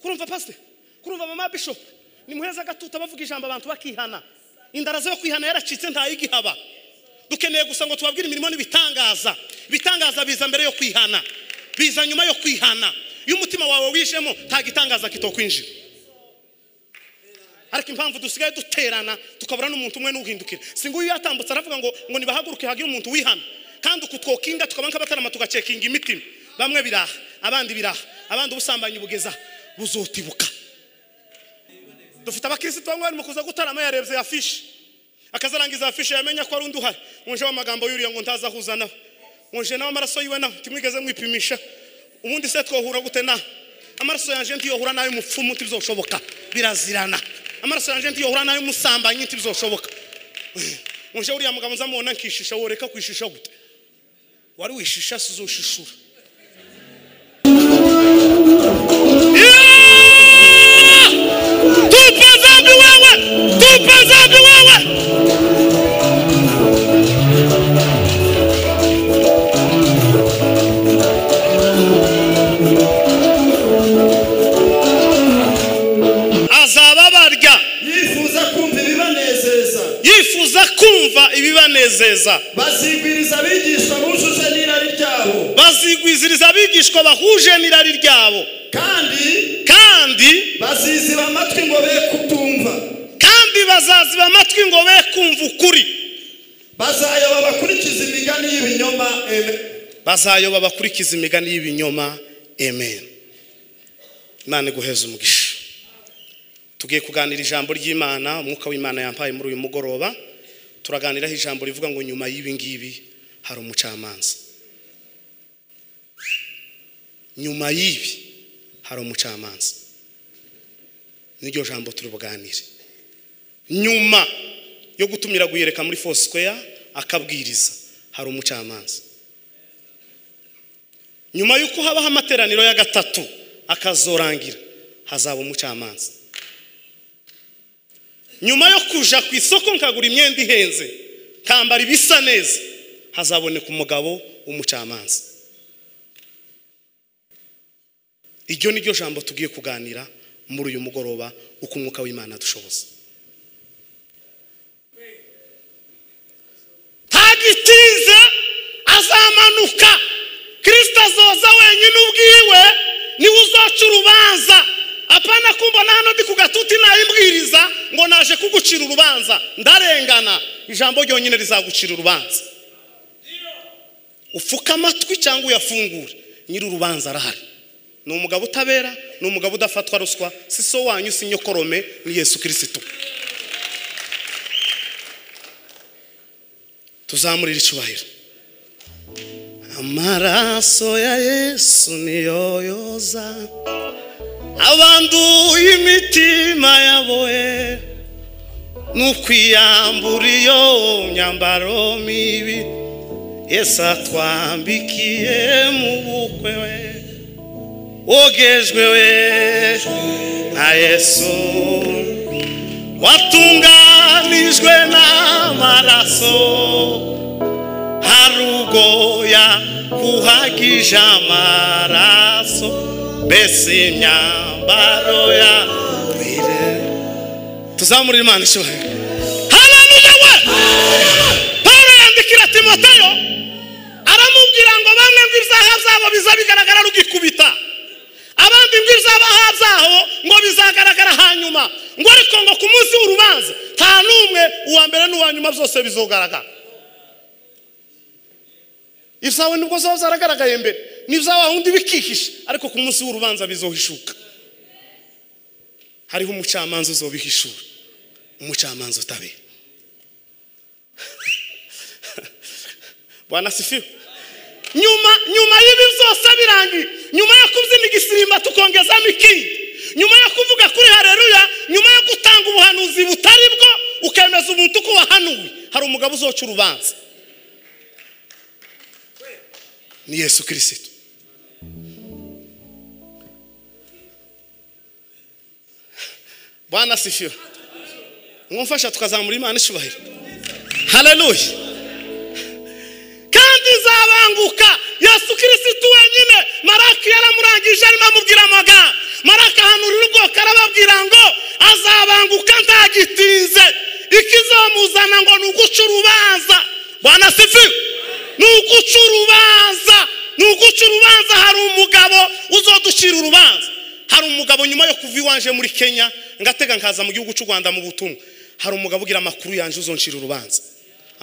kurumva pasite kurumva mama bishopu ni muheza agatuta bavuga ijambo abantu bakihana indarazo yo kwihana yaracitse ntayigihaba dukeneye gusa ngo tubabwire imirimo n'ibitangaza ibitangaza biza mbere yo kwihana biza nyuma yo kwihana iyo umutima wawe wijemo nta gitangaza kitokwinjira ariko impamvu dusigaye duterana tukabura n'umuntu umwe n'uhindukira si nguyu yatambutse aravuga ngo ngo nibahaguruke hagire umuntu wihana kandi uku twokinga tukaba nk'abatarama tugacekinga imitima bamwe biraha abandi biraha abandi ubusambanyi bugeza buzotibuka dufite abakirisitu bamwe barimo kuza gutarama yarebye ya fishi akazarangiza ya fishi yamenya ko ari undi uhari wunjeho amagambo yuriye ngo ntaza ahuza nawe wunje nawe amaraso yiwe nawe ntimwigeze mwipimisha ubundi se twohura gute nawe amaraso yanjye ntiyohura n'ay'umupfumu ntibizoshoboka birazirana amaraso yanjye ntiyohura n'ay'umusambanyi ntibizoshoboka wunje uriya mugabo nzamubona nkishisha woreka kwishisha gute wari wishisha si uzoshishura tupe dhambi wewe tupe dhambi wewe azababarya yifuza kumva ibibanezeza yifuza kumva ibibanezeza bazigwiriza abigishwa bujuje n'irari ryabo bazigwiziriza abigishwa bahuje n'irari ryabo kandi kandi baziziba amatwi ngo be kutumva kandi bazaziba amatwi ngo be kumva ukuri bazayoba bakurikiza imigani y'ibinyoma eme bazayoba bakurikiza imigani y'ibinyoma amen imana iguheze umugisha tugiye kuganira ijambo ry'imana umwuka w'imana yampaye muri uyu mugoroba turaganiraho ijambo rivuga ngo nyuma y'ibi ngibi hari umucamanza nyuma y'ibi hari umucamanza niryo jambo turi buganire nyuma yo gutumira guyereka muri fosikoya akabwiriza hari umucamanza nyuma y'uko habaho amateraniro ya gatatu akazorangira hazaba umucamanza nyuma yo kuja ku isoko nkagura imyenda ihenze nkambara ibisa neza hazaboneka umugabo w'umucamanza iryo ni ryo jambo tugiye kuganira muri uyu mugoroba uko umwuka w'imana dushoboza ntagitinze azamanuka kirisita azoza wenyine ubwiwe niwe uzaca urubanza apana kumbona hano ndi ku gatuti nayimbwiriza ngo naje kugucira urubanza ndarengana ijambo ryonyine rizagucira urubanza ufuka amatwi cyangwa uyafungure nyiri urubanza arahari ni umugabo utabera ni umugabo udafatwa ruswa si so wanyu si nyokorome ni yesu kirisitu tuzamurire icyubahiro amaraso ya yesu niyo yoza abanduye imitima yaboe n'ukwiyambura iyo myambaro mibi yesu atwambikiye mu bukwe we wogejwe we na yesu watunganijwe n'amaraso hari ubwo yakuhagije amaraso mbese imyambaro ya mbere tuzamurire imana icyubahiro haleluya we pawulo yandikira timoteyo aramubwira ngo bamwe ngo ibyaha byabo biza bigaragara rugikubita abandi ngo ibyaha byabo ngo bizagaragara hanyuma ngo ariko ngo ku munsi w'urubanza nta n'umwe uwa mbere n'uwa nyuma byose bizogaragara ibyawe nibwo zaba zaragaragaye mbere nibya wundi bikihisha ariko ku munsi w'urubanza bizohishuka hariho umucamanza uzobihishura umucamanza utabera bwana sifiwe nyuma nyuma y'ibi byose birangiye nyuma yo kubyina igisimba tukongezamo ikindi nyuma yo kuvuga kuri hareruya nyuma yo gutanga ubuhanuzi butari bwo ukemeza umuntu uko wahanuwe hari umugabo uzoca urubanza ni yesu kirisito bwana sifiwe mwumfasha tukazamura imana icyubahiro haleluya kandi izabanguka yesu kirisito wenyine maraki yaramurangije arimo amubwira amagambo maraki ahanura ababwira ngo azabanguka ntagitinze ikizamuzana ngo ni uguca urubanza bwana sifiwe ni uguca urubanza ni uguca urubanza hari umugabo uzoducira urubanza hari umugabo nyuma yo kuva iwanje muri kenya ngatega nkaza mu gihugu cy'u rwanda mu butumwa hari umugabo ugira amakuru yanjye uzoncira urubanza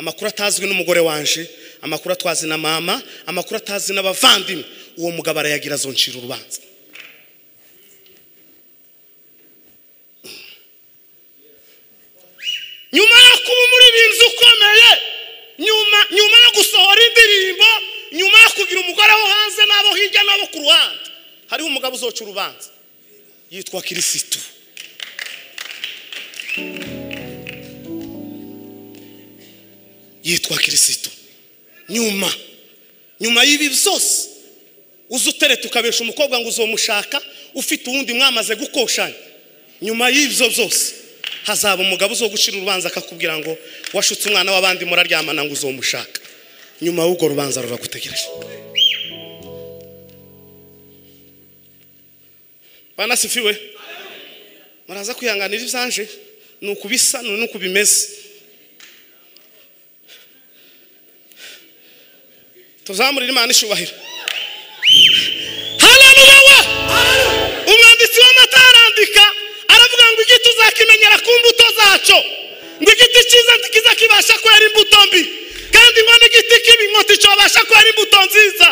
amakuru atazwi n'umugore wanje amakuru atwazi na mama amakuru atazi n'abavandimwe uwo mugabo arayagira azoncira urubanza nyuma yo kuba umuririmbyi ukomeye nyuma nyuma yo gusohora indirimbo nyuma yo kugira umugore wo hanze n'abo hirya n'abo ku ruhande hariho umugabo uzoca urubanza yitwa kirisitu yitwa kirisitu nyuma nyuma y'ibi byose uza utereta ukabesha umukobwa ngo uzomushaka ufite uwundi mwamaze gukoshanya nyuma y'ibyo byose hazaba umugabo uzo gucira urubanza akakubwira ngo washutse umwana w'abandi muraryamana ngo uzomushaka nyuma y'urwo rubanza ruragutegereje banasifiwe muraza kwihanganira ibyanje ni uku bisa ni uku bimeze tuzamurire imana ishubahiro haleluya umwanditsi w'amata arandika aravuga ngo igiti uzakimenyera ku mbuto zacyo ngo igiti cyiza kiza kibasha kwera imbuto mbi kandi ngo n'igiti kibi ngo nticyobasha kwera imbuto nziza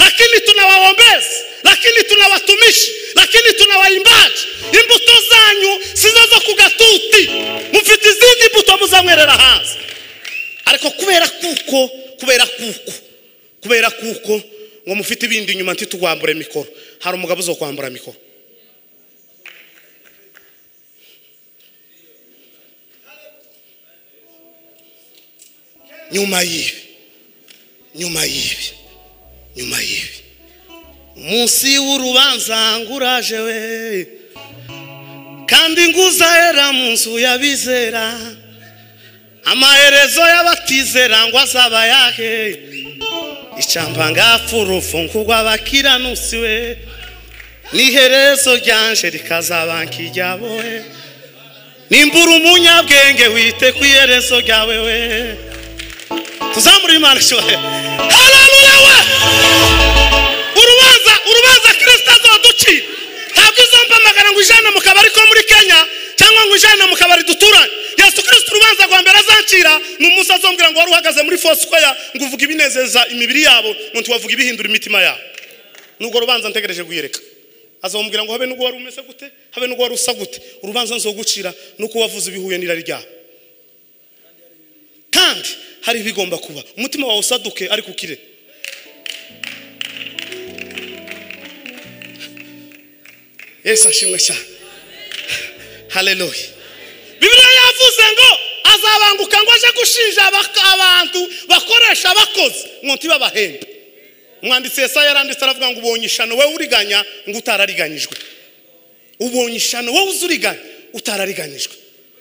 lakini tunawaombezi lakini tunawatumishi lakini tunawaimbaji imbuto zanyu sizo zo ku gatuti mufite izindi mbuto muzanywerera hanze ariko kubera kuko kubera kuko kubera kuko ngo mufite ibindi inyuma ntitugwambure mikoro hari umugabo uzo kwambura mikoro nyuma y'ibi nyuma y'ibi nyuma y'ibi munsi w'urubanza ngo uraje we kandi ngo uzahera mu nzu y'abizera amaherezo y'abatizera ngo azaba yahe icyamba ngapfurufu ngo abakiranusi we n'iherezo ryanje rikazaba nk'ijyabo we nimbura umunyabwenge wite ku iherezo ryawe we tuzamure imana ishohe haleluya we urubanza urubanza kirisita azoducira ntabwo izompamagara ngo ijana mu kabari ko muri kenya cyangwa ngo ijana mu kabari duturanye yesu kirisita urubanza rwa mbere azacira ni umunsi azombwira ngo wari uhagaze muri fosikwaya ngo uvuge ibinezeza imibiri yabo ngo ntiwavuge ibihindura imitima yabo nubwo rubanza ntegereje kuyereka azombwira ngo habe n'ubwo wari umeze gute habe n'ubwo wari usa gute urubanza nzogucira nuko wavuze ibihuye n'irari ryabo kandi hari ibigomba kuba umutima wawe usaduke ariko ukire yesu ashimwe cyane haleluya bibiliya yavuze ngo azabanguka ngo aje gushinja abak- abantu bakoresha abakozi ngo ntibabahembe umwanditsi yesaya yaranditse aravuga ngo ubonye ishano wowe uriganya ngo utarariganyijwe ubonye ishano wowe uzi uriganya utarariganyijwe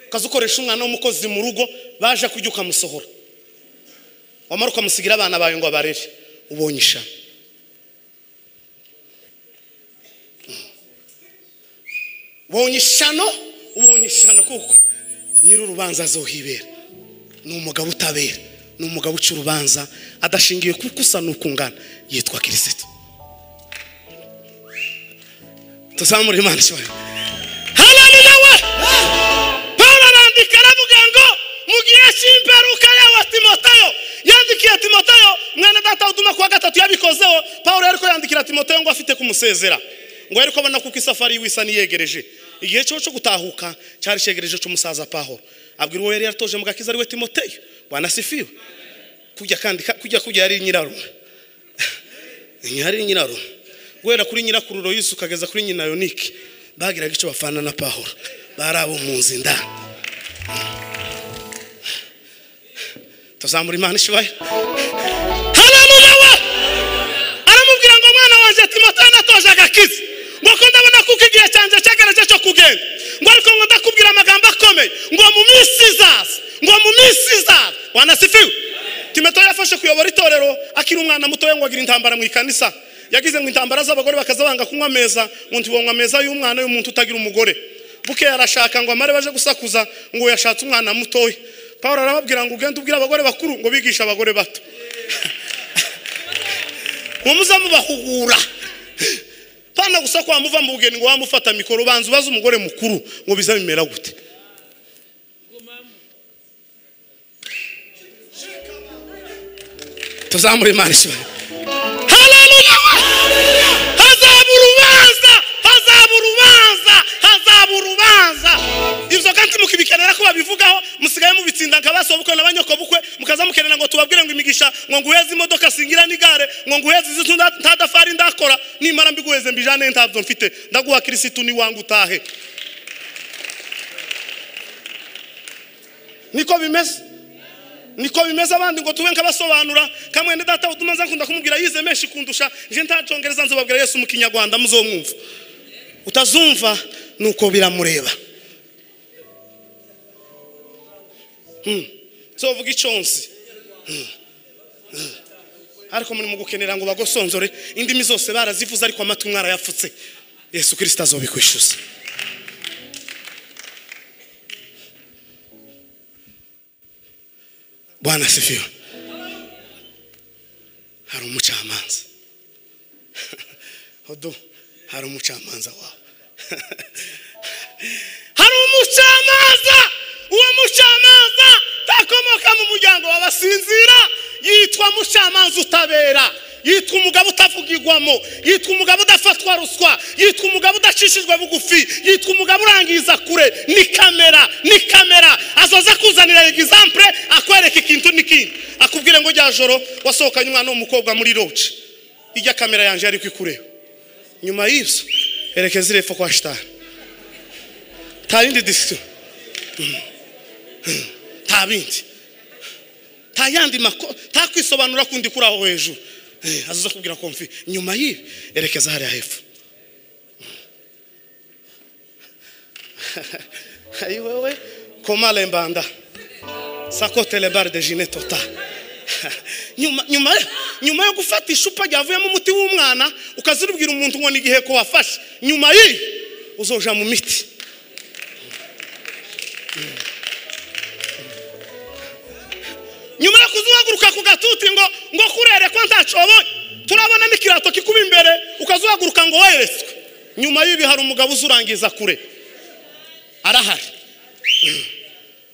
ukaza ukoresha umwana w'umukozi mu rugo baje kujya ukamusohora wamara ukamusigira abana bawe ngo abarere ubonye ishano ubonye ishano ubonye ishano kuko nyir'urubanza azohibera ni umugabo utabera ni umugabo uca urubanza adashingiye kuko usa n'ukungana yitwa kirisito tuzamure imana ishobora haleluya we paul arandika aravuga ngo mu gihe cy'imperuka yawe timoteyo yandikiye timoteyo mwana data uduma kuwa gatatu yabikozeho paul ariko yandikira timoteyo ngo afite kumusezera ngo ariko abona kuko isafari yiwe isa niyegereje igihe cyo cyo gutahuka cyari cyegereje cy'umusaza paul abwira uwo yari yaratoje mu gakiza ariwe timoteyo wanasifiwe kujya kandika kujya kujya yari nyirarume yari nyirarume guhera kuri nyirakuru royisi ukageza kuri nyina yonike bagiraga icyo bafana na paul bari abo mu nzu indani tuzamura imana ishibaya haleluya we aramubwira ngo mwana wanjye timoteyo natoje agakiza ngo ko ndabona kuko igihe cyanjye cyagereje cyo kugenda ngo ariko ngo ndakubwira amagambo akomeye ngo mu minsi izaza ngo mu minsi izaza wanasifiwe timoteyo yafashe kuyobora itorero akiri umwana mutoya ngo agira intambara mu ikanisa yagize ngo intambara z'abagore bakaza banga kunywa ameza ngo ntibonywe ameza y'umwana y'umuntu utagira umugore bukeye arashaka ngo amare baje gusakuza ngo yashatse umwana mutoya pawulo arababwira ngo ugende ubwire abagore bakuru ngo bigishe abagore bato ngo muze mubahugura pana gusa kwa muva mu bugeni ngo wamufata mikoro ubanza ubaze umugore mukuru ngo biza bimera gute tuzamure imana ishimwe haleluya hazaba urubanza hazaba urubanza hazaba urubanza ibyo kandi mukibikenera ko babivugaho musigaye mubitsinda nka basobukwe na banyokobukwe mukaza mukenera ngo tubabwire ngo imigisha ngo nguheze imodoka singira n'igare ngo nguheze izi nda- ntadafari ndakora nimara mbiguheze mbijane ntabyo mfite ndaguha kirisitu ni wangu utahe niko bimeze niko bimeze abandi ngo tube nkabasobanura kamwe ni data utuma nza nkunda kumubwira yize menshi kundusha nje ntacongereza nzababwira yesu mu kinyarwanda muzomwumva utazumva nuko biramureba Hmm. nzovuga iconsi Hmm. Hmm. ariko muri mu gukenera ngo bagosonzore indimi zose barazivuze ariko amatwi mwarayapfutse yesu kirisita azobikwishyuza bwana sifiwe hari umucamanza odo hari umucamanza wawe hari umucamanza uwo mucamanza takomoka mu muryango w'abasinzira yitwa mucamanza utabera yitwa umugabo utavugirwamo yitwa umugabo udafatwa ruswa yitwa umugabo udacishijwe bugufi yitwa umugabo urangiza kure ni kamera ni kamera azoza kuzanira egizampure akwereka ikintu n'ikindi akubwire ngo rya joro wasohokanye umwana w'umukobwa muri roge ijya kamera yanjye yari kwikureba nyuma y'ibyo erekeza irepfo kwa shitani nta yindi disito nta bindi nta yandi makuru nta kwisobanura kundi kuri aho hejuru Eh, azaza kubwira komfi nyuma y'ibi erekeza hariya hepfo ayi wewe koma lembanda sakote lebare de jine tota nyuma nyuma nyuma yo gufata icupa ryavuyemo umuti w'umwana ukazirubwira umuntu ngo ni igihe ko wafashe nyuma y'ibi uzoja mu miti nyuma yo kuzuhaguruka ku gatuti ngo ngo kurere ko ntacobonye turabona n'ikirato kikuba imbere ukazuhaguruka ngo weretswe nyuma y'ibi hari umugabo uzurangiza kure arahari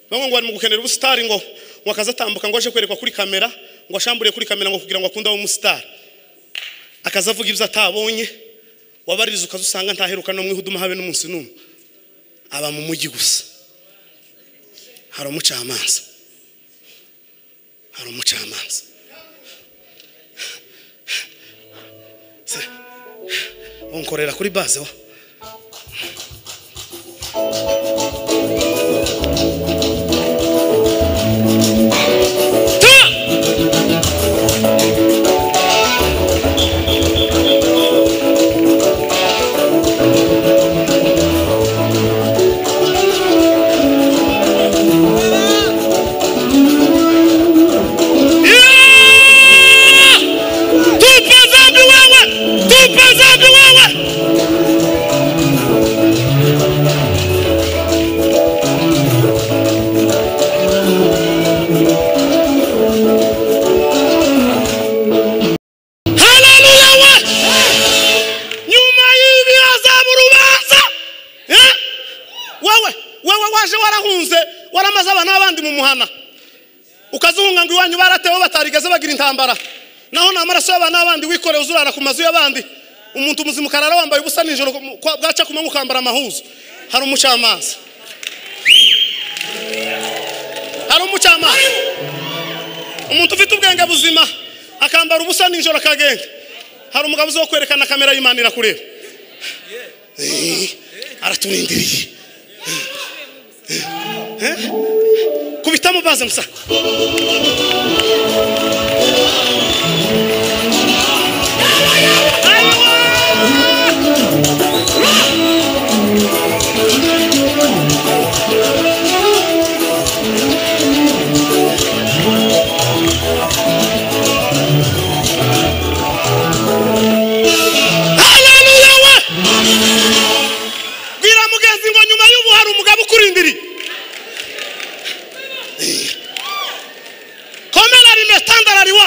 bamwe ngo bari mu gukenera ubusitari ngo ngo akaza atambuka ngo aje kwerekwa kuri kamera ngo ashamburiye kuri kamera ngo kugira ngo akunde abe umusitari akaza avuga ibyo atabonye wabaririza ukaza usanga ntaheruka no mu ihuduma habe n'umunsi n'umwe aba mu mujyi gusa hari umucamanza hari umucamanza Se- unkorera kuri baze wa Ta! Yeah! Tupa dhambi wewe, tupa dhambi wewe. Haleluya we! Nyuma y'ibi hazaba urubanza. Eh? Wewe, wewe waje warahunze, waramaze abana b'abandi mu muhana ukazunga ngo iwanyu baratewe batarigeze bagira intambara naho ni amaraso y'abantu n'abandi wikoreye uzurara ku mazu y'abandi umuntu muzima ukarara wambaye ubusa nijoro kwa- bwaca kumanywa ukambara amahuzu hari umucamanza hari umucamanza umuntu ufite ubwenge buzima akambara ubusa nijoro akagenda hari umugabo uzi wo kwerekana kamera y'imana irakureba Eh, araturindiriye kubitamo baze musa Haleluya we! Bwira mugenzi ngo nyuma y'ubu hari umugabo ukurindiriye komera rimetandalariwa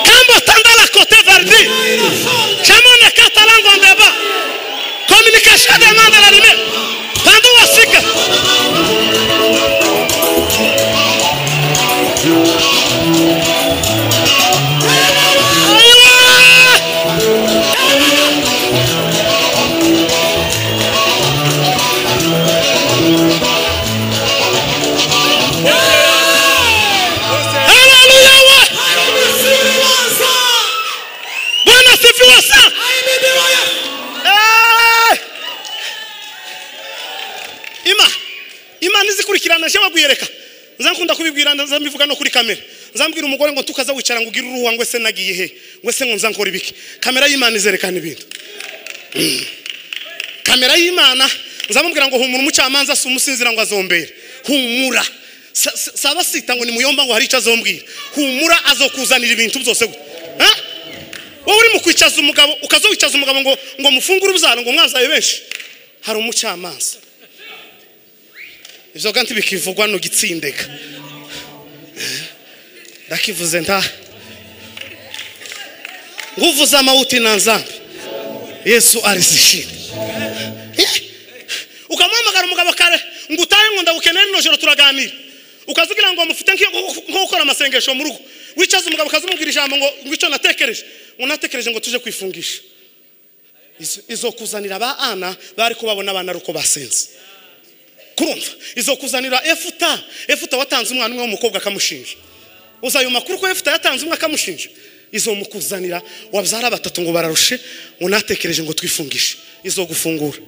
kambo tandala kote vardi chamone katalango ndeba communication de mandala lime pandu wasika Aywa! Haleluya we! Bwana sifiwe sana. Eh! Ima imana izikurikirana je wagwiyereka nzankunda kubibwira nzambivuga no kuri kamera nzambwira umugore ngo tukaza wicara ngo ugire uruhu wangu ese nagiye he ngo ese ngo nzankora ibiki kamera y'imana izerekana ibintu Mm. kamera y'imana nzamubwira ngo humura umucamanza si umusinzira ngo azombere humura Sa- sa- saba sita ngo nimuyomba ngo hari icyo azombwira humura azokuzanira ibintu byose gute Ha? wowe uri mu kwicaza umugabo ukazowicaza umugabo ngo ngo mufungure ubyaro ngo mwazaye benshi hari umucamanza ibyo kandi bikivugwa ntugitsindeka ndakivuze nta nguvuze amawuti na nzambi yesu arizishira Eh, ukamuhamagara umugabo kare ngo utahe ngo ndagukeneye rino joro turaganira ukazugira ngo mufite nk'iyo- nko gukora amasengesho mu rugo wicaza umugabo ukazimubwira ijambo ngo ngo icyo natekereje ngo natekereje ngo tuje kwifungisha Izo- izokuzanira ba ana bari kubabona abana ari uko basenze kurumva izokuzanira efuta efuta watanze umwana umwe w'umukobwa akamushinja uzayo makuru ko efuta yatanze umwe akamushinja izomukuzanira wabyara batatu ngo bararushe ngo natekereje ngo twifungishe izogufungura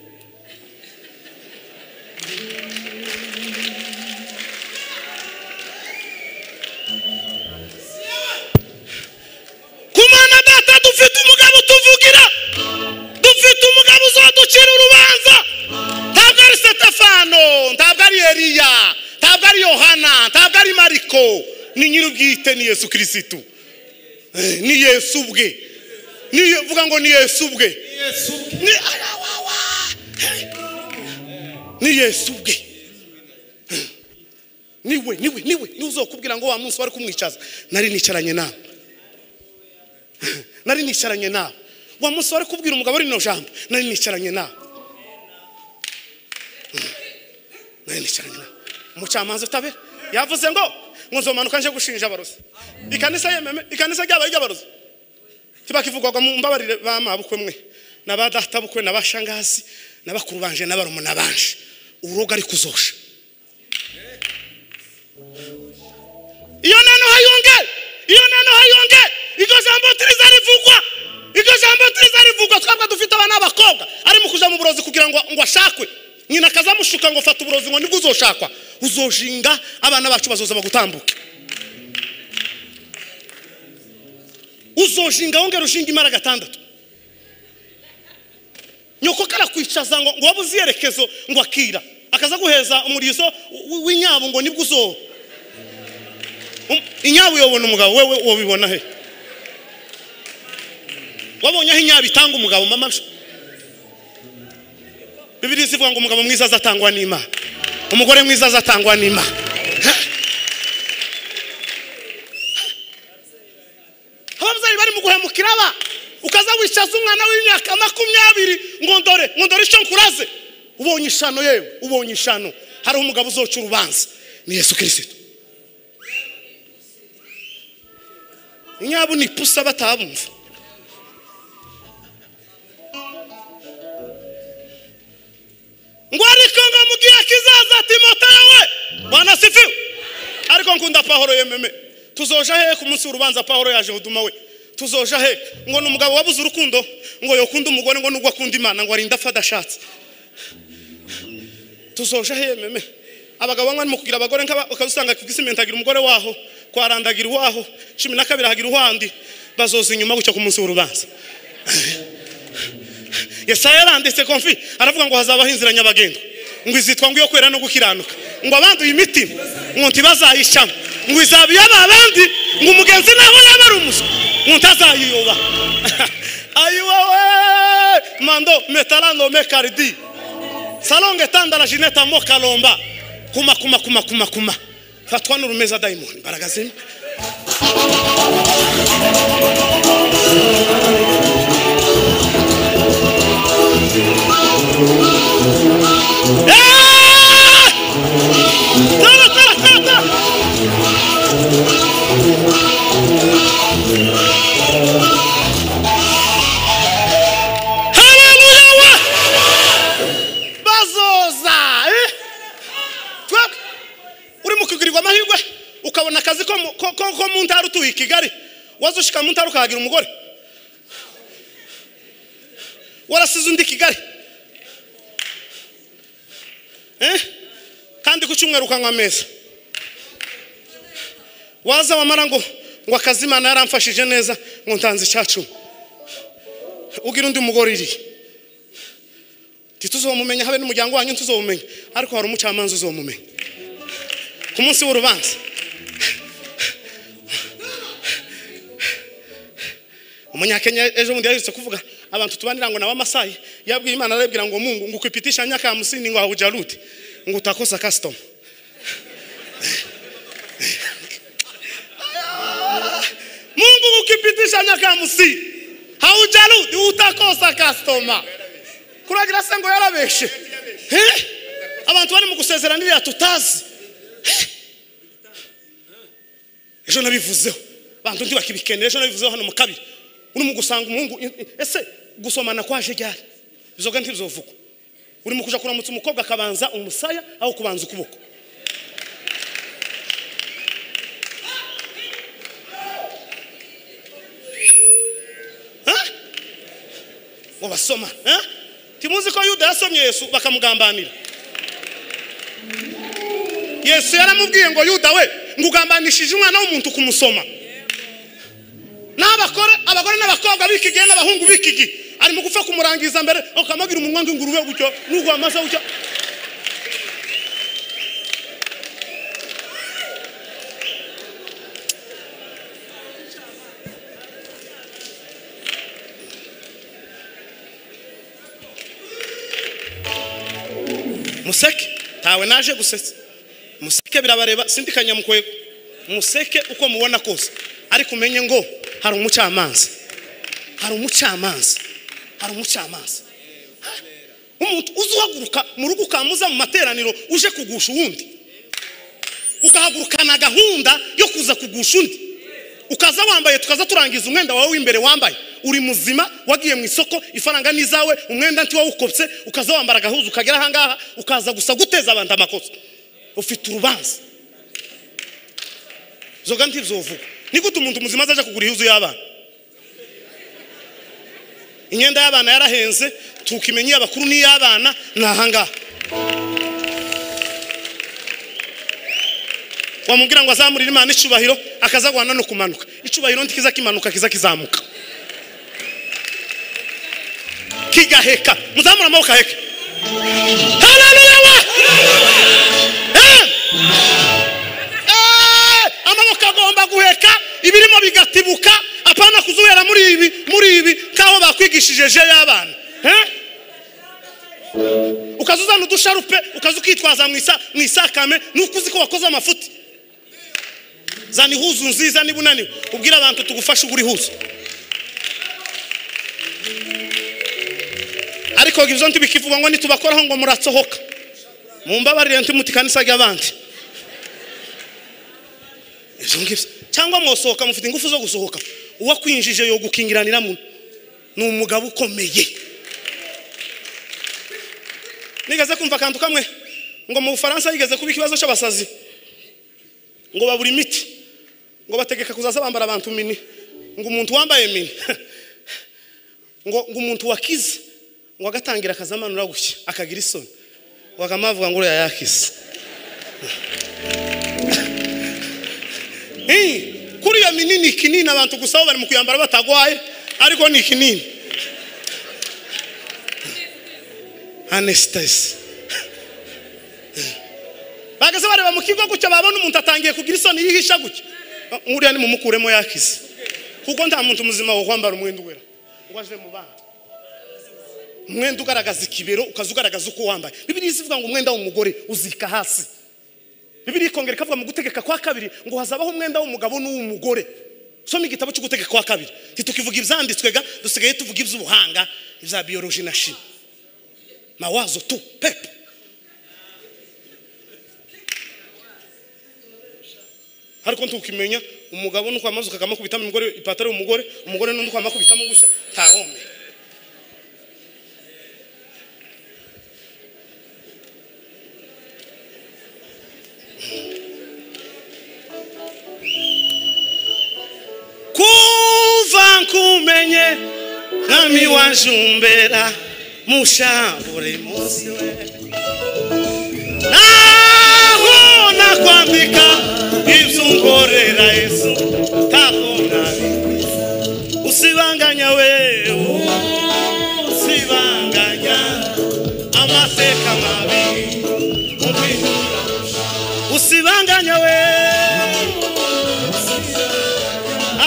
ku mwana data dufite umugabo tuvugira dufite umugabo uzaducira urubanza ntabwo ari setefano ntabwo ari eriya ntabwo ari yohana ntabwo ari mariko ni nyir'ubwite ni yesu kirisitu Eh, ni yesu ubwe Ni Ye- vuga ngo ni yesu ubwe ni arawawa Hey. ni yesu ubwe niwe niwe niwe niwe uzokubwira ngo wa munsi wari kumwicaza nari nicaranye nawe nari nicaranye nawe wa munsi wari kubwira umugabo rino jambo nari nicaranye nawe nari nicaranye nawe umucamanza utabe yavuze ngo ngo nzomanuka nje gushinja abarozi ikanisa yememe ikanisa ryabaye iry'abarozi tibakivugwaga mu mbabarire ba mabukwe mwe na ba databukwe na ba shangazi na bakuru banje na barumuna banje urugo ari kuzosha iyo nano hayonge iyo nano hayonge iryo jambo turiza rivugwa iryo jambo turiza rivugwa twabwa dufite abana b'abakobwa ari mu kuja mu burozi kugira ngo ngo ashakwe nyina akazamushuka ngo fata uburozi ngo nibwo uzoshakwa uzoshinga abana bacu bazoza bagutambuke uzoshinga wongera ushinga imara gatandatu nyoko karakwicaza ngo ngo wabuze iyerekezo ngo akira akaza guheza umurizo w- w- w'inyabo ngo nibwo uzoba Um- inyabo uyobona umugabo wewe wabibona he wabonye aho inyabo itanga umugabo mama nsha? bibiri zivuga ngo umugabo mwiza azatangwa n'imana umugore mwiza azatangwa n'imana Ha? ababyeyi bari mu guhemukira aba ukaza wicaza umwana w'imyaka makumyabiri ngo ndore ngo ndore icyo nkuraze ubonye ishano yewe ubonye ishano hariho umugabo uzoca urubanza ni yesu kirisito inyabo ni ipusa batabumva ngo ariko ngo mu gihe kizaza timoteyo we bwana sifiwe ariko nkunda pahoro yememe tuzoja hehe ku munsi w'urubanza pahoro yaje huduma we tuzoja hehe ngo ni umugabo wabuze urukundo ngo yokunda umugore ngo nubwo akunda imana ngo arinda apfa adashatse tuzoja hehe meme abagabo bamwe barimo kugira abagore nk'aba- ukazusanga kigisimenti agira umugore waho kwarandagira uwaho cumi na kabiri ahagira uwandi bazoza inyuma gutyo ku munsi w'urubanza yesaya yaranditse konfi aravuga ngo hazabaho inzira nyabagendwa ngo izitwa ngo iyo kwera no gukiranuka ngo abanduye imitima ngo ntibazayicamo ngo izaba iy'ababandi ngo umugenzi naho yaba ari umuswa ngo ntazayiyoba ayiwewe mando metarano mekaridi salonge tandara jineta mo kalomba kuma kuma kuma kuma kuma fatwa n'urumeza diamond imbaraga zimwe Eh! Tara, tara, tara, tara. Haleluya we! bazoza eh? Twebwe, uri mu kugirirwa amahirwe ukabona akazi ko mu- ko- ko- ko mu ntara utuye i kigali waza ushika mu ntara ukahagira umugore warasize undi i kigali eh? kandi ku cyumweru ukanywa ameza waza wamara ngo ngo akazi imana yaramfashije neza ngo ntanze icyacumi ugira undi mugore iriye ntituzomumenya habe n'umuryango wanyu ntuzomumenya ariko hari umucamanza uzomumenya ku munsi w'urubanza umunyakenya ejo bundi yaherutse kuvuga abantu tubanira ngo nawe amasayi yabwiye imana arabwira ngo mungu ngo ukwipitisha nyaka hamsini ngo haujarudi ngo utakosa customer mungu ngo ukipitisha nyaka hamsini haujarudi utakosa customer kuragira se ngo yarabeshe Eh? abantu bari mu gusezeranirira tutazi Eh? ejo nabivuzeho bantu ntibakibikenera ejo nabivuzeho hano mu kabiri urimo gusanga umuhungu i- i- ese gusomana kwaje ryari bizoga ntibizovugwa urimo kuja kuramutsa umukobwa akabanza umusaya aho kubanza ukuboko Eh? ngo basoma eh? timuzi ko yuda yasomye yesu bakamugambanira yesu yaramubwiye ngo yuda we ngo ugambanishije umwana w'umuntu kumusoma n'abakore abagore n'abakobwa b'iki gihe n'abahungu b'iki gihe arimo gupfa kumurangiza mbere akamagira umunwa nk'ingurube gutyo n'ugwa amasa gutyo museke ntawe naje gusetsa museke birabareba sindikanya mukwego museke uko mubona kose ariko umenye ngo hari umucamanza hari umucamanza hari umucamanza Ha? umuntu uzi uhaguruka mu rugo ukamuza mu materaniro uje kugusha uwundi ukahagurukana gahunda yo kuza kugusha undi ukaza wambaye tukaza turangiza umwenda wawe w'imbere wambaye uri muzima wagiye mu isoko ifaranga ni izawe umwenda nti wawukopse ukaza wambara agahuzu ukagera ahangaha ukaza gusa guteza abantu amakosa ufite urubanza zoga ntibyovuga ni gute umuntu muzima azaja kugura ihuzu y'abana imyenda y'abana yarahenze tukimenya iy'abakuru n'iy'abana ni ahangaha wamubwira ngo azamurire imana icubahiro akaza guhana no kumanuka icubahiro ntikiza kimanuka kiza kizamuka kigaheka muzamura amaboko aheke haleluya we Eh! Eh! amaboko agomba guheka ibirimo bigatibuka apana kuzubera muri ibi muri ibi nk'aho bakwigishije je y'abana Eh? ukaza uzana udusharupe ukaza ukitwaza mu isa- mu isakame nuko uzi ko wakoze amafuti zana ihuzu nziza niba unaniwe ubwire abantu tugufashe ugura ihuzu ariko ibyo ntibikivugwa ngo nitubakoraho ngo muratsohoka mumbabarire ntimuti kanisa ry'abandi ibyo ngibyo cyangwa mwosohoka mufite ingufu zo gusohoka uwakwinjije yo gukingiraniramo ni umugabo ukomeye nigeze kumva akantu kamwe ngo mu bufaransa yigeze kuba ikibazo cy'abasazi ngo babura imiti ngo bategeka kuzaza bambara abantu mini ngo umuntu wambaye mini ngo ngo umuntu wakize ngo agatangira akazamanura gutya akagira isoni ngo akaba avuga ngo uriya yakize Eh, kuri iyo mini ni ikinini abantu gusa bo bari mu kuyambara batagwaye ariko ni ikinini anestesi bageze bareba mu kigo gutya babona umuntu atangiye kugira isoni yihisha gutya Ah, uriya ni mumukuremo yakize kuko nta muntu muzima wo kwambara umwenda uwera ngo aje mu bana umwenda ugaragaza ikibero ukaza ugaragaza uko wambaye bibiriya izivuga ngo umwenda w'umugore uzika hasi bibiriya ikongera ikavuga mu gutegeka kwa kabiri ngo hazabaho umwenda w'umugabo n'uw'umugore soma igitabo cyo gutegeka kwa kabiri ntitukivuga ibyanditswe ga dusigaye tuvuga iby'ubuhanga ibya biyoroji na shimi mawazo tu pepo ariko ntukimenya umugabo nuko amaze ukakamukubitamo umugore ipataro y'umugore umugore n'undi ukamakubitamo gushya ntawome kuva nkumenye mwami wanjumbera mushabure munsi we naho nakwambika ibyo unkorera yesu tabona usibanganya we usibanganya amateka mabi umpindura usibanganya we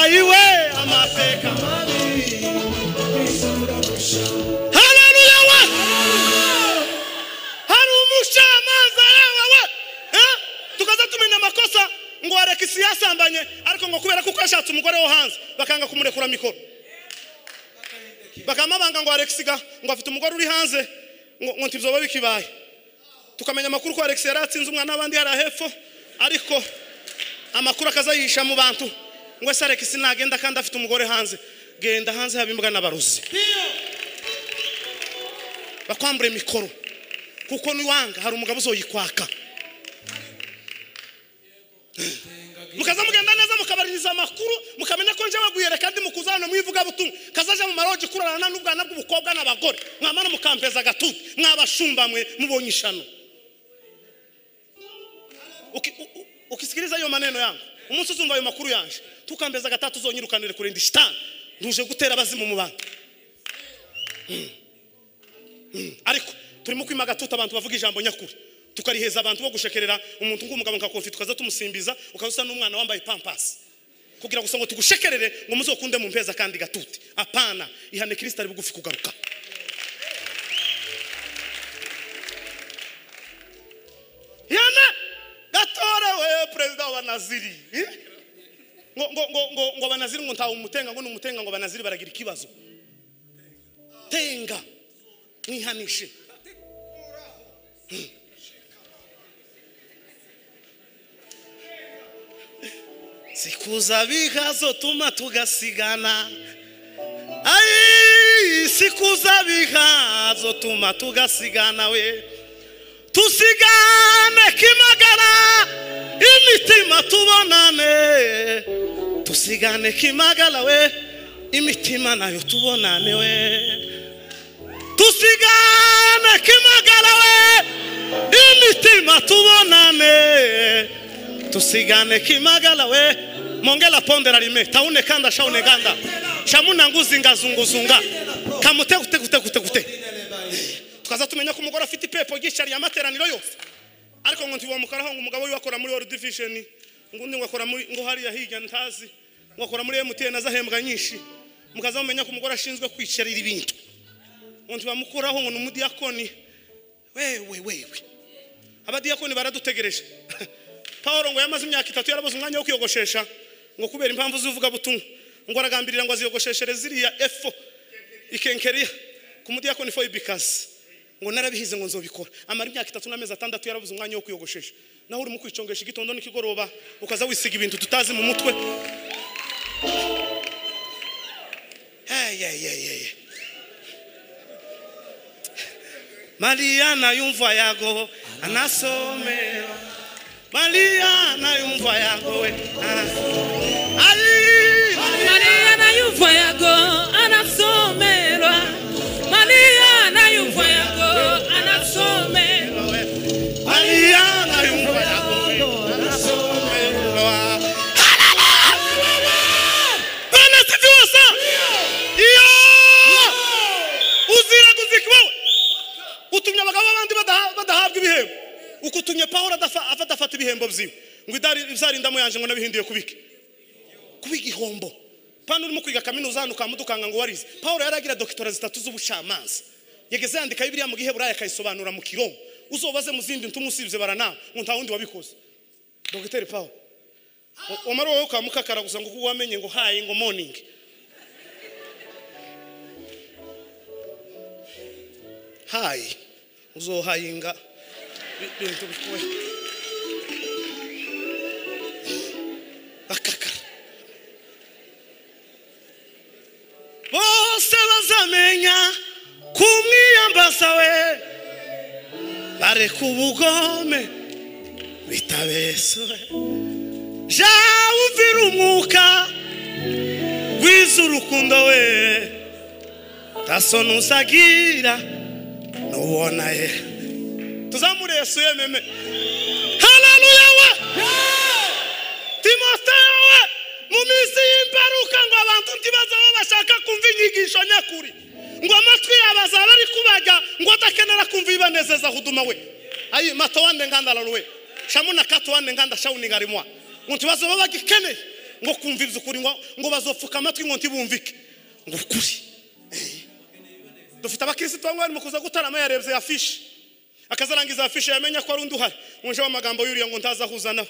ayiwe amateka mabi haleluya we hari umucamanza yewe we Eh? tukaza tumenya amakosa ngo arekisi yasambanye ariko ngo kubera kuko yashatse umugore wo hanze bakanga kumurekura mikoro bakamabanga ngo arekisi ga ngo afite umugore uri hanze ngo ngo ntibyoba bikibaye tukamenya amakuru ko arekisi yari atsinze umwana n'abandi yari hepfo ariko amakuru akaza yihisha mu bantu ngo ese arekisi nagenda kandi afite umugore hanze genda hanze haba imbwa n'abarozi bakwambure mikoro kuko niwanga hari umugabo uzoyikwaka mukaza mugenda neza mukabaririza amakuru mukamenya ko njyewe guhera kandi mukuza hano mu ivugabutumwa kazaje mu marogi kurarana n'ubwana bw'ubukobwa n'abagore mwamara mukampeza agatutu mwabashumba mwe mubonye ishano Uki- u- u- ukisikiliza ayo maneno yangu umunsi uzumva ayo makuru yanje tukambeza gatatu uzonyirukanire kurinda shitani ntuje gutera abazimu mu bantu ariko turimo kwima agatutu abantu bavuga ijambo nyakuri tukariheza abantu bo gushekerera umuntu ng'umugabo nka kofi tukaza tumusimbiza ukaza usa n'umwana wambaye pampasi kugira gusa ngo tugushekerere ngo muzokunde mu mpeza kandi gatuti apana ihane kirisita ari bugufi kugaruka ihane gatorewe perezida wa naziri Eh? ngo ngo ngo ngo ngo abanaziri ngo ntawe umutenga ngo ni umutenga ngo abanaziri baragira ikibazo tenga mwihanishe sikuza bikazotuma tugasigana ayi sikuza bikazotuma tugasigana we tusigane kimagara imitima tubonane tusigane kimagara we imitima nayo tubonane we tusigane kimagara we imitima tubonane tusigane kimagara we mongela pondera rime taune kanda shaune ganda shamuna nguzingazunguzunga kamutegutekutekute tukaza tumenya ko umugore afite ipepo ryishyariye amateraniro yose ariko ngo ntibamukoraho ngo umugabo we akora muri world vision ngo undi ngo akora muri ngo hariya hirya ntazi ngo akora muri MTN azahembwa nyinshi mukaza mumenya ko umugore ashinzwe kwishyarira ibintu ngo ntibamukuraho ngo ni umudiyakoni wewe wewe abadiyakoni baradutegereje paul ngo yamaze imyaka itatu yarabuze umwanya wo kwiyogoshesha ngo kubera impamvu z'ivugabutumwa ngo aragambirira ngo aziyogosheshere ziriya efo ikenkeriya ku mudiyakoni fo ibikazi ngo narabihize ngo nzobikora amara imyaka itatu n'amezi atandatu yarabuze umwanya wo kwiyogoshesha naho urimo kwicungesha igitondo n'ikigoroba ukaza wisiga ibintu tutazi mu mutwe Hey, hey, hey, hey. Maria nayumva yago anasomera Maria nayumva yago we anasomera. Ali Maria nayumva yako anasomerwa. Maria nayumva yako anasomerwa. Maria nayumva yago we anasomera. Haleluya! Bwana asifiwe sana. Iyo! Uzira kuzikwa we. utumye abagabo b'abandi badaha- badahabwa ibihembo ukutumye pawulo adafa- afata afata ibihembo byiwe ngo idari- izarindamu yanje ngo nabihinduye kubike kuba igihombo pano urimo kwiga kaminuza hano ukamudukanga ngo warize pawulo yari agira dokitora zitatu z'ubucamanza yageze yandika biriya mu giheburaya akayisobanura mu kiro uzobaze mu zindi ntumu usibye barana ngo nta wundi wabikoze dogiteri paul umara wowe ukamukakara gusa ngo kuko wamenye ngo hayi ngo morning hayi uzohayinga bi- bintu bikuwe bakakara bose bazamenya kumwiyambaza we bareka ubugome bitabesuwe ja uvira umwuka wize urukundo we tasoni uzagira n'ubona ye tuzamure yesu yememe haleluya we timoteyo we mu minsi y'imperuka ngo abantu ntibaze aho bashaka kumva inyigisho nyakuri ngo amatwi yabo azaba ari kubajya ngo adakenera kumva ibibanezeza huduma we ayi mato wande ngandararuwe shamuna kato wande nganda shawunigarimwa ngo ntibaze baba bagikeneye ngo kumva iby'ukuri ngo, ngo bazopfuka amatwi ngo ntibumvike ngo ukuri dufite abakirisitu bamwe bari mu kuza gutarama yarebye ya fishi akazarangiza afishe yamenya ko ari undi uhari mwuje w'amagambo y'uriya ngo ntaza ahuza nawe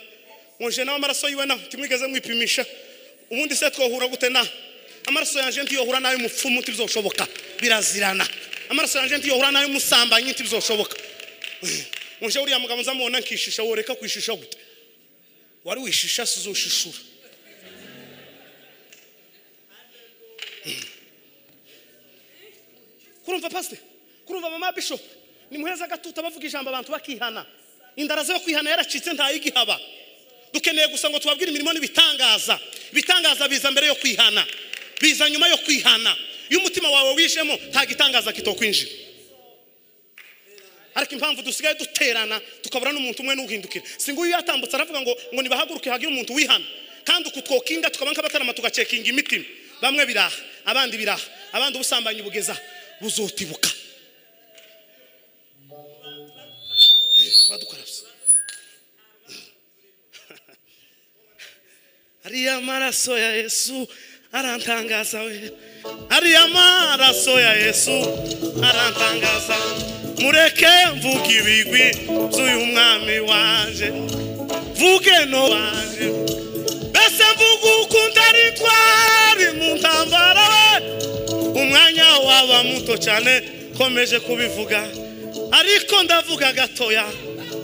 mwuje nawe amaraso yiwe nawe ntimwigeze mwipimisha ubundi se twohura gute nawe amaraso yanjye ntiyohura n'ay'umupfumu ntibizoshoboka birazirana amaraso yanjye ntiyohura n'ay'umusambanyi ntibizoshoboka mwuje uriya mugabo nzamubona nkishisha woreka kwishisha gute wari wishisha si uzoshishura kurumva pasite kurumva mama bishop ni muheza agatuta bavuga ijambo abantu bakihana indara zo kwihana yaracitse ntayigihaba dukeneye gusa ngo tubabwire imirimo n'ibitangaza ibitangaza biza mbere yo kwihana biza nyuma yo kwihana iyo umutima wawe wishemo nta gitangaza kitokwinjira ariko impamvu dusigaye duterana tukabura n'umuntu umwe n'uhindukira si nguyu yatambutse aravuga ngo ngo nibahaguruke hagire umuntu wihana kandi uku twokinga tukaba nk'abatarama tugacekinga imitima bamwe biraha abandi biraha abandi ubusambanyi bugeza buzotibuka Eh, tuba dukarabye ariya maraso ya yesu arantangaza we ariya maraso ya yesu arantangaza mureke mvuge ibigwi by'uyu mwami wanje mvuge no wanje mbese mvuge ukundi ari twari mu ntambara we umwanya waba muto cyane komeje kubivuga ariko ndavuga gatoya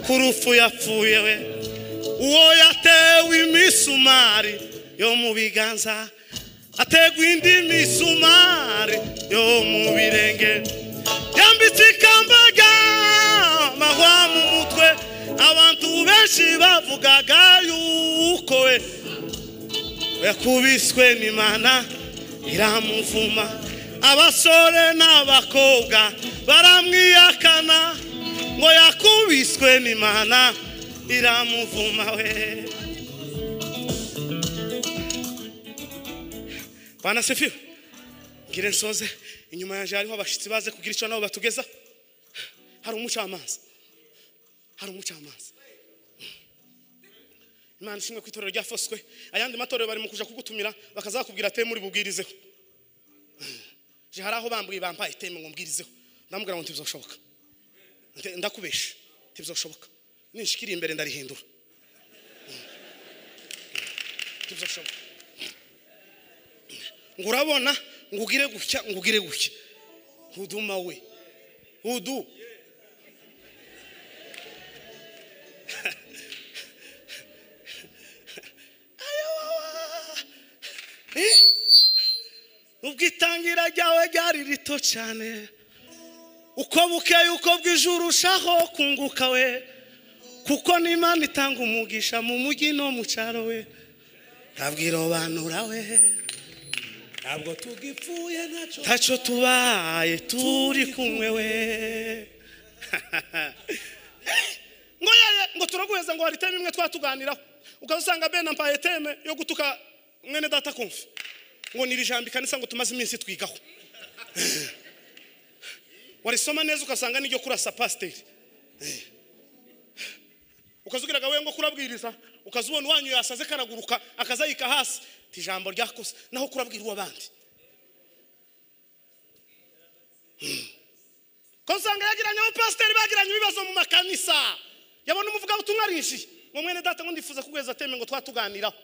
ku rupfu yapfuye we uwo yatewe imisumari yo mu biganza ategwa indi misumari yo mu birenge yambitse ikamba ry'amahwa mu mutwe abantu benshi bavugaga yuko we yakubiswe n'imana iramuvuma abasore n'abakobwa baramwiyakana ngo yakubiswe n'imana iramuvuma we bana sefiyo ngire nsoze inyuma yanjye hariho abashyitsi baze kugira icyo nabo batugeza hari umucamanza hari umucamanza imana ishimwe ku itorero rya foswe ayandi matorero bari mu kuja kugutumira bakazakubwira ateye muri bubwirizeho Je hari aho bambwiye bampaye iteme ngo mbwirizeho ndamubwira ngo ntibizoshoboka Nte- ndakubesha ntibizoshoboka nishikiriye imbere ndarihindura ntibizoshoboka ngo urabona ngo ugire gutya ngo ugire gutya huduma we hudu Eh? ubwo itangira ryawe ryari rito cyane uko bukeye uko bwije urushaho kunguka we kuko n'imana itanga umugisha mu mujyi no mu cyaro we ntabwirobanura we ntabwo tugipfuye ntacyo ntacyo tubaye turi kumwe we ngo yeye ngo turaguheza ngo hari iteme imwe twatuganiraho ukaba usanga bene ampaye iteme yo gutuka mwene data kumva ngo ni ijambo ikanisa ngo tumaze iminsi twigaho warisoma neza ugasanga n'iryo kurasa pasiteri ukazugiraga we ngo kurabwiriza ukazubona uwanyu yasaze karaguruka akazayika hasi ti ijambo ryakoze naho kurabwira uw'abandi ko usanga yagiranye abapasiteri bagiranye ibibazo mu makanisa yabona umuvugabutumwa arinjiye ngo mwene data ngo ndifuza kuguheza teme ngo twatuganiraho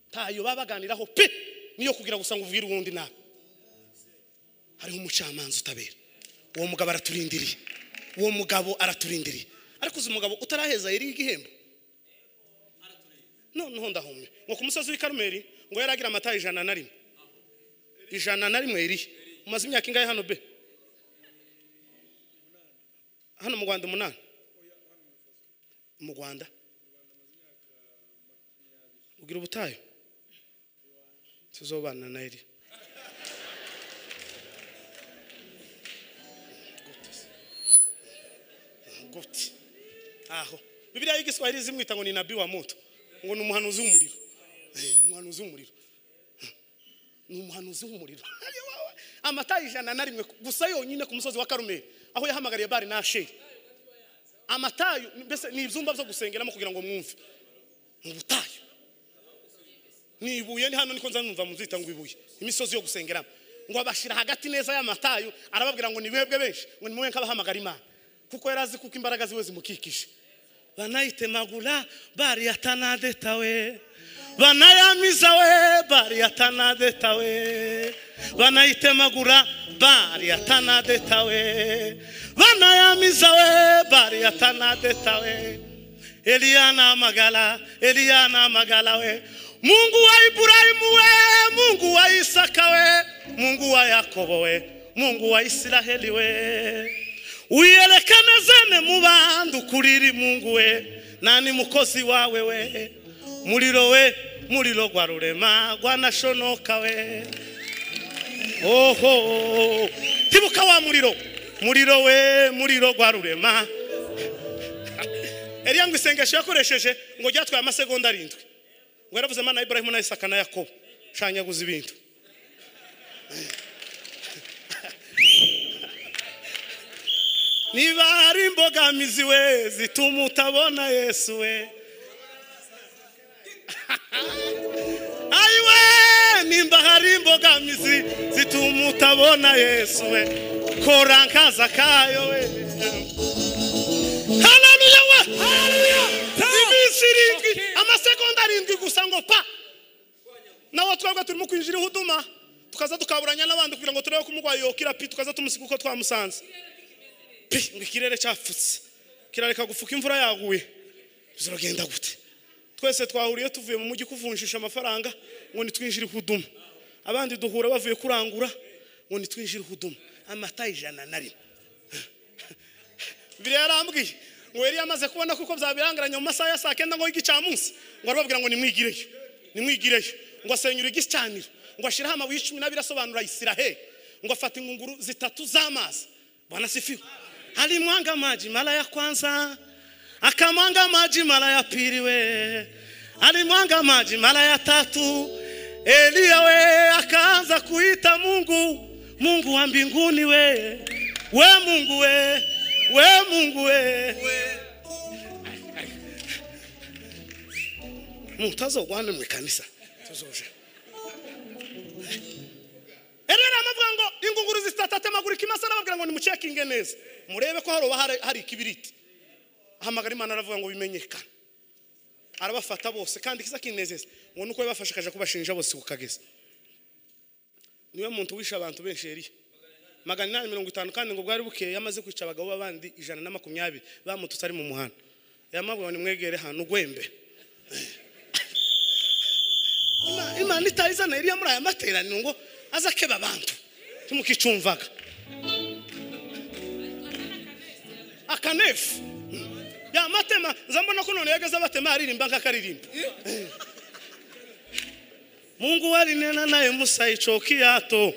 ntayo baba baganiraho pe niyo kugira gusa ngo ubwire uwundi nawe hariho umucamanza utabera uwo mugabo araturindiriye uwo mugabo araturindiriye ariko uzi umugabo utaraheza yari igihembo noneho ndahumye ngo ku musozi w'i karumeri ngo yari agira amata ijana na rimwe ijana na rimwe irihe umaze imyaka ingahe hano be hano mu rwanda umunani mu rwanda ugira ubutayu tuzobana na iri gute aho bibiliya y'igiswahili zimwita ngo ni nabi wa moto ngo ni umuhanuzi w'umuriro Eh, umuhanuzi w'umuriro ni umuhanuzi w'umuriro amata ijana na rimwe gusa yonyine ku musozi wa karumeri aho yahamagariye bari na sheri amatayo mbese ni ibyumba byo gusengeramo kugira ngo mwumve mu butayu ni ibuye ni hano niko nza numva muzita ngo ibuye imisozi yo gusengeramo ngo abashyira hagati neza y'amatayo arababwira ngo nibebwe benshi ngo nimwe nkabahamagara imana kuko yari azi kuko imbaraga ziwe zimukikije banayitemagura baryatanadetawe banayamiza we baryatanadetawe banayitemagura baryatanadetawe banayamiza we baryatanadetawe eliya namagala eliya namagala we mungu wa iburahimu we mungu wa isaka we mungu wa yakobo we mungu wa isiraheli we wiyerekane zene mu bandi ukurira imungu we nani mukozi wawe we muriro we muriro gwa rurema gwanashonoka we oho tibuka wa muriro muriro we muriro gwa rurema eliya ngo isengesho yakoresheje ngo ryatwaye amasegonda arindwi ngo yaravuze mana iburahimu na isaka na yakobo shanyaguza ibintu niba hari imbogamizi we zituma utabona yesu we ayiwe nimba hari imbogamizi zituma utabona yesu we kora nkaza kayo we haleluya we haleluya iminsi irindwi amasegonda arindwi gusa ngo pa nawe twebwe turimo kwinjira ihuduma tukaza tukaburanya n'abandi kugira ngo turebe ko umurwayi yokira pi tukaza tumusiga uko twamusanze pe ngo ikirere cyapfutse kirareka gufuka imvura yaguye bizaragenda gute twese twahuriye tuvuye mu mujyi kuvunjisha amafaranga ngo nitwinjire ihuduma abandi duhura bavuye kurangura ngo nitwinjire ihuduma amata ijana na rimwe biriya yarambwiye ngo yari yamaze kubona kuko byabirangiranye mu masaha ya saa kenda ngo y'igicamunsi ngo arababwira ngo nimwigireyo nimwigireyo ngo asenyure igicaniro ngo ashyireho amabuye cumi n'abiri asobanura isiraheli ngo afata ingunguru zitatu z'amazi bwana sifiwe alimwanga maji mara ya kwanza akamwanga maji mara ya pili we alimwanga maji mara ya tatu eliya we akaanza kuita mungu mungu wa mbinguni we we mungu we we mungu we mutazogwana mwikanisa tuzoja erera amavuga ngo ingunguru zitatatemagura ikimasa arababwira ngo nimucekinge neza murebe ko haroba hari- hari ikibiriti ahamagara imana aravuga ngo bimenyekane arabafata bose kandi ikiza kinezeza ngo nuko yabafashe akaja kubashinja bose ku kagezi niwe muntu wishe abantu benshi yariye magana inani mirongo itanu kandi ngo bwari bukeye yamaze kwica abagabo b'abandi ijana na makumyabiri bamututse ari mu muhanda yamabwira ngo nimwegere hano ugwembe Ima- imana itayizana iriya muri aya materaniro ngo aza akeba abantu ntimukicumvaga akanefu yamatema nza mbona ko none yageze abatema yaririmba nk'akaririmba mungu warinena naye musa ico kiyato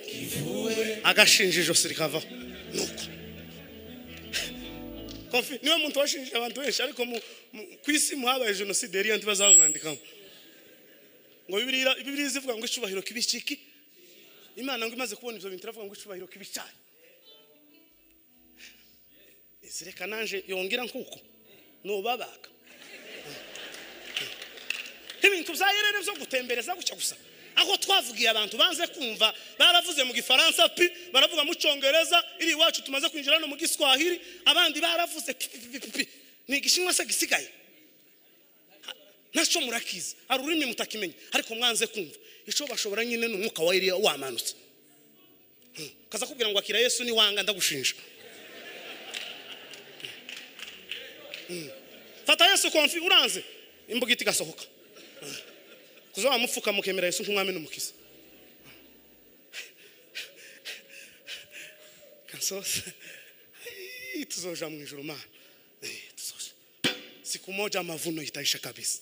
agashinja ijosi rikavaho nuko Kofi, niwe muntu washinjije abantu benshi ariko mu- mu- ku isi muhabaye jenoside yari iyo ntibazamwandikamo ngo Bibiliya- bibiliya zivuga ngo icubahiro kibiciki imana ngo imaze kubona ibyo bintu iravuga ngo icubahiro kibicaye izireka nanje yongera nkuko nubabaga ibintu bya yerere byo gutembereza gutya gusa aho twavugiye abantu banze kumva baravuze mu gifaransa pi baravuga mu cyongereza iri iwacu tumaze kwinjira no mu giswahili abandi baravuze pi pi pi pi pi ni igishinwa se gisigaye nacyo murakizi hari ururimi mutakimenya ariko mwanze kumva icyo bashobora nyine ni umwuka wa Eliya wamanutse Hmm. kaza kubwira ngo akira yesu ni wanga ndagushinja Hmm. fata yesu konfi uranze imbuga ihita igasohoka Hmm. kuza wamupfuka mukemera yesu nk'umwami n'umukiza kansose Hii, tuzoja mu ijuru mana Eh, tuzoja siku moja mavuno itaisha kabisa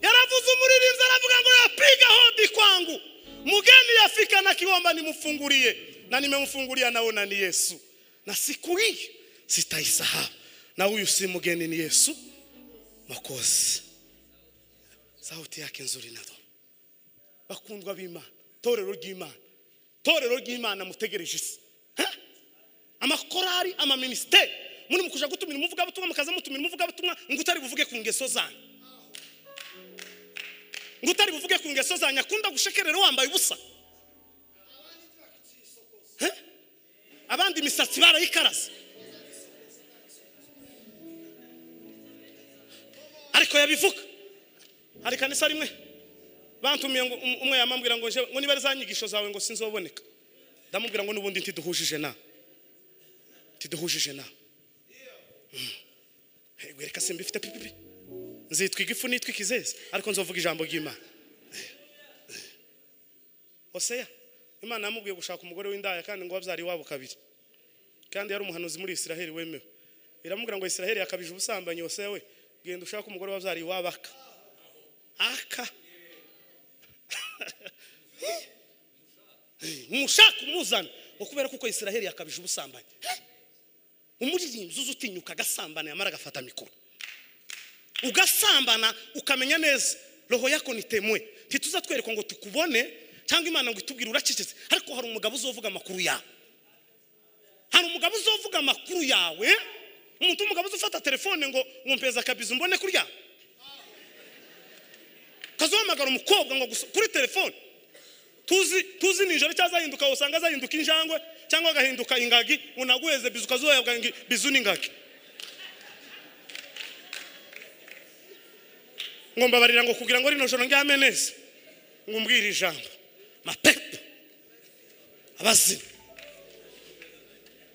yaravuze umuririmbyi aravuga ngo yapiga hodi kwangu mgeni yafika na kiwamba nimfungulie na nimemfungulia naona ni yesu na siku hii sitaisahau na huyu si mgeni ni yesu mwakozi sauti yake nzuri nado bakundwa b'imana torero ry'imana torero ry'imana mutegereje isi Ha? amakorari amaminisiteri muri mukuja gutumira umuvugabutumwa mukaza mutumira umuvugabutumwa ngo utari buvuge ku ngeso zanyu ngo utari buvuge ku ngeso zanyu akunda gushekerera wambaye ubusa Eh? abandi imisatsi barayikaraze ariko yabivuga hari kanisa rimwe bantumiye ngo um- umwe yamambwira ngo njewe- ngo niba ari za nyigisho zawe ngo sinzoboneka ndamubwira ngo n'ubundi ntiduhujije nawe ntiduhujije nawe Mm. Eh, wereka simba ifite pipipi nzitwa igifu nitwa ikizezi ariko nzovuga ijambo ry'imana oseya imana yamubwiye gushaka umugore w'indaya kandi ngo wabyara iwabo kabiri kandi yari umuhanuzi muri isiraheli wemewe iramubwira ngo isiraheli yakabije ubusambanyi oseya we genda ushake umugore wabyara iwabo aka aka mushaka umuzana ngo kubera kuko isiraheli yakabije ubusambanyi umuririmbyi uza utinyuka agasambana yamara agafata mikoro ugasambana ukamenya neza roho yako ni temwe ntituzatwereka ngo tukubone cyangwa imana ngo itubwire uracecetse ariko hari umugabo uzovuga amakuru yawe hari umugabo uzovuga amakuru yawe umuntu w'umugabo uzafata telefone ngo ngo mpeza akabizi umbone kurya kazohamagara umukobwa ngo gusa- kuri telefone tuzi tuzi nijoro cyangwa azahinduka usanga azahinduka injangwe cyangwa agahinduka ingagi unaguheze bizu ukazuhebwa ingi- bizu n'ingagi ngo mbabarira ngo kugira ngo rino joro ndyame neza ngo umbwire ijambo mapepo abazimu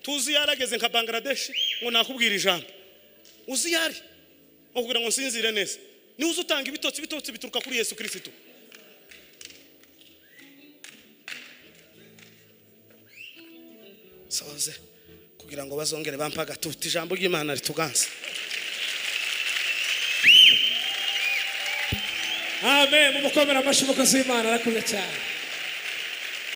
tuzi iyo yarageze nka bangladesh ngo nakubwira ijambo uzi iyo ari ngo kugira ngo nsinzire neza niwe uzi utanga ibitotsi ibitotsi bituruka kuri yesu kirisitu soze kugira ngo bazongere bampe agatutu ijambo ry'imana rituganze amen mu mukomera amashyi umukozi w'imana arakuze cyane